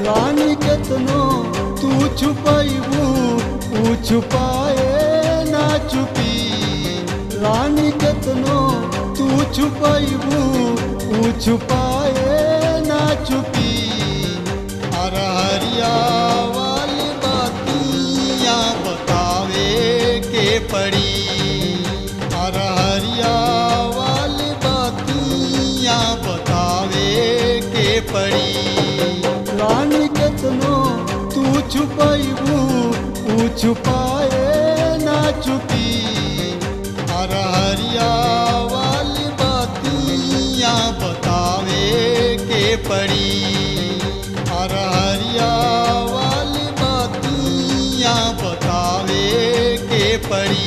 रानी केतनो तू छुपैबू ऊ छुपाए ना चुपी रानी केतनो तू छुपैबू ऊ छुपाए ना चुपी अरहरिया वाली बातियाँ बतावे के पड़ी अरहरिया वाली बातियाँ बतावे के पड़ी रानी केतनो तू छुपैबू ऊ छुपाए ना चुपी अरहरिया वाली बातियाँ बतावे के पड़ी अरहरिया वाली बातियाँ बतावे के पड़ी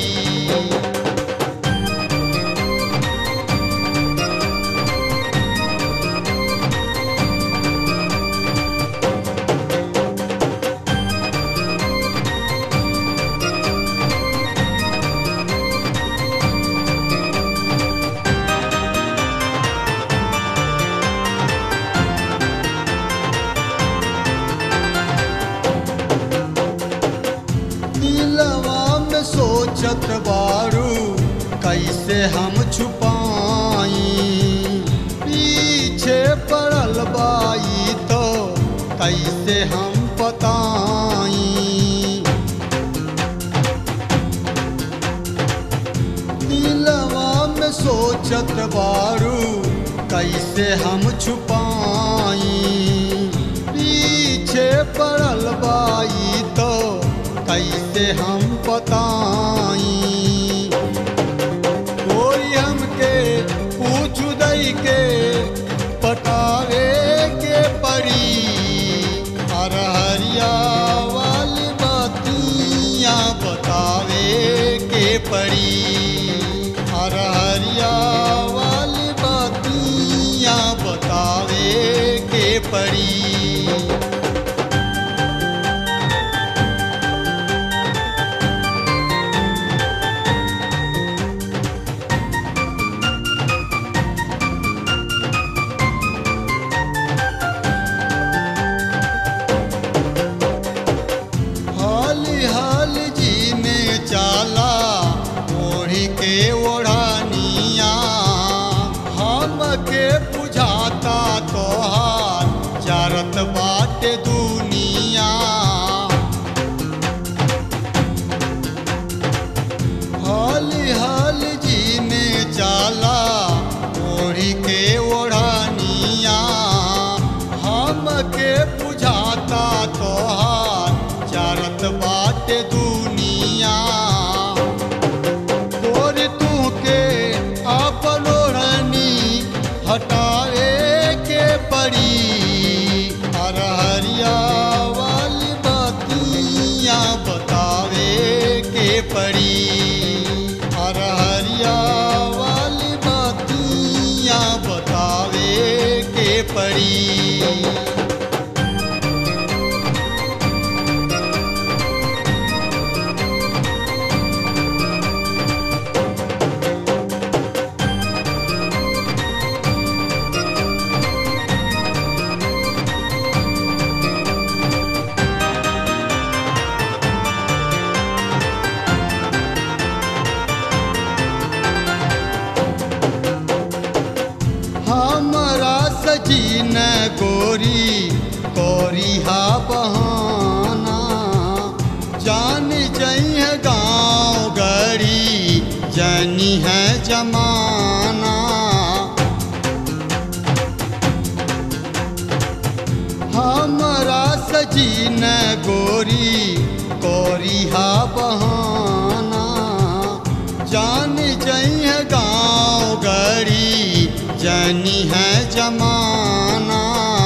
दिलवा में सोचत बारू कैसे हम छुपाई पीछे पड़ल बाई तो कैसे हम बताई दिलवा में सोचत बारू कैसे हम छुपाई पीछे पड़ल बाई तो कैसे हम बताई कोई हमके पूछ दई के पटावे के पड़ी अरहरिया वाली बातियाँ बतावे के पड़ी अरहरिया वाली बातियाँ बतावे के पड़ी हाली हाल जी में चाला ओढ़ी के ओढ़ानिया हमके बुझाता तोहार चारत बाटे दुनिया हाली हाल जी में चाला ओढ़ी के ओढ़ानिया हमके बुझाता तोहार चारत बाटे दुनिया तोर तू के आपन ओढ़नी हटावे के पड़ी अरहरिया वाली बातियाँ बतावे के पड़ी अरहरिया वाली बातियाँ बतावे के पड़ी हमरा सजीन गोरी कोरी हा बहाना जान जई है गाँव गड़ी जनी है जमाना हमरा सजीन गोरी कोरी हा बहाना जान जई है गाँव गड़ी जनी है जमाना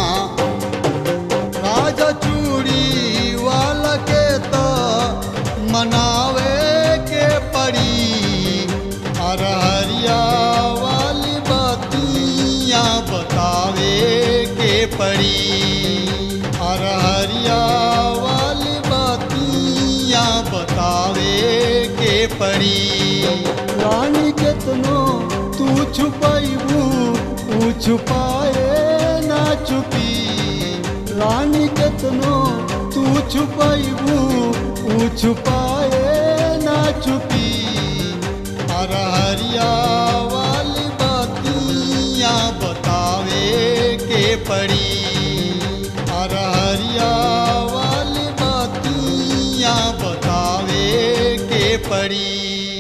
राजा चूड़ी वाला के तो मनावे के पड़ी अरहरिया वाली बातियाँ बतावे के पड़ी अरहरिया वाली बातियाँ बतावे के पड़ी रानी केतनो तू छुपैबू ऊ छुपाए ना चुपी पानी केतनो तू छुपैबू ऊ छुपाए ना छुपी हर हरिया वाली बातियाँ बतावे के पड़ी हर हरिया वाली बातियाँ बतावे के पड़ी